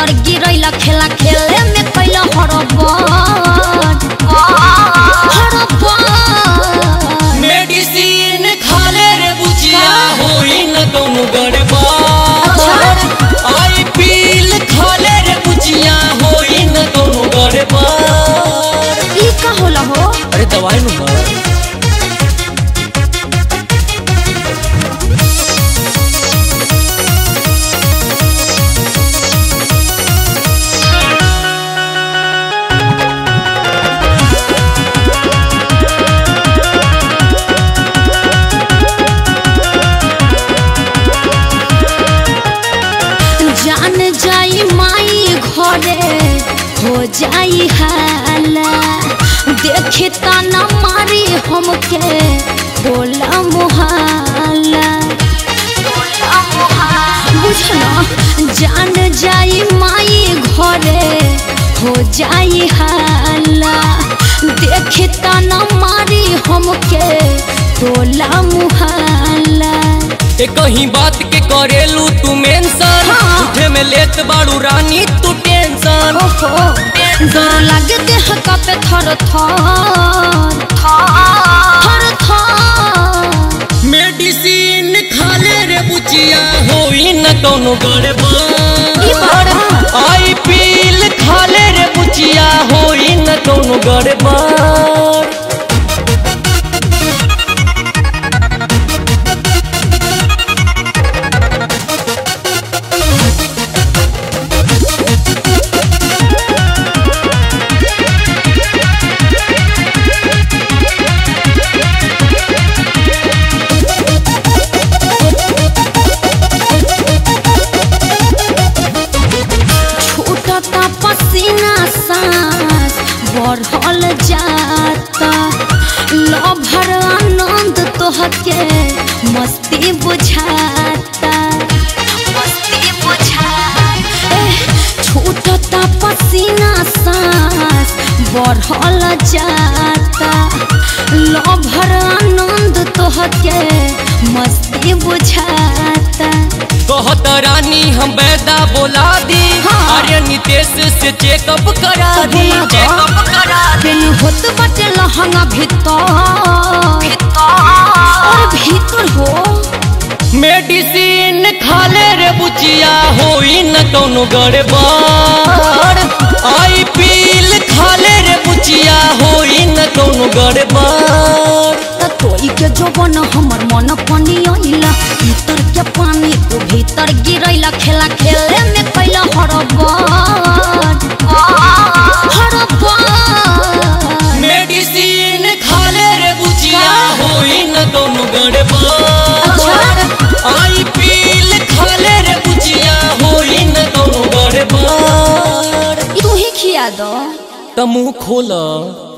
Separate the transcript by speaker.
Speaker 1: भीतर गिरैला खेला खेले में कैला हड़बड़ हड़बड़
Speaker 2: मेडिसिन खाले रे बुचिया होई न कौनो गड़बड़ आई पील खाले रे बुचिया होई न कौनो गड़बड़
Speaker 1: ई का होला हो
Speaker 2: अरे दवाई नु मार
Speaker 1: जान जाई माई घरे हो जाई हाला देखे ताना मारी हमके बोला मुहाला बुझना जान जाई माई घरे हो जाई हाला देखे ताना मारी हमके बोला मुहाला
Speaker 2: ए कहीं बात के करेलू तू मेंशन
Speaker 1: हाँ।
Speaker 2: उठे में लेत बाड़ू रानी तू टेंशन
Speaker 1: ओहो डर लागे देह कापे थर थर थर थर
Speaker 2: मेडिसिन खाले रे बुचिया होई न कौनो
Speaker 1: ई
Speaker 2: गड़बड़
Speaker 1: बात
Speaker 2: आई पील खाले रे बुचिया होई न कौनो गड़बड़
Speaker 1: छूटता पसीना सांस बढ़ल जाता लभर आनंद तोहके मस्ती बुझाता मस्ती बुझाता एह, छूटता पसीना सांस बढ़ल जाता लभर आनंद तोहके मस्ती बुझाता
Speaker 2: कहत रानी हम बैदा बोला दी
Speaker 1: हाँ।
Speaker 2: अरे नितेश से चेकअप करा
Speaker 1: तो
Speaker 2: दी
Speaker 1: बोला जा।
Speaker 2: चेकअप करा दी
Speaker 1: बेनी होत बाटे लहंगा भीतर और भीतर हो
Speaker 2: मेडिसिन खाले रे बुचिया होई न कौनो गड़बड़ आई पील खाले रे बुचिया होई न कौनो गड़बड़
Speaker 1: त तोई के जोबन हमर मन पानी आइला भीतर के पानी तू भीतर गिरैला खेला खेले में कैला हड़बड़ हड़बड़
Speaker 2: मेडिसिन खाले रे बुचिया होई न कौनो गड़बड़ आई पील खाले रे बुचिया होई न कौनो गड़बड़
Speaker 1: तू ही खिया दो
Speaker 2: त मुंह खोला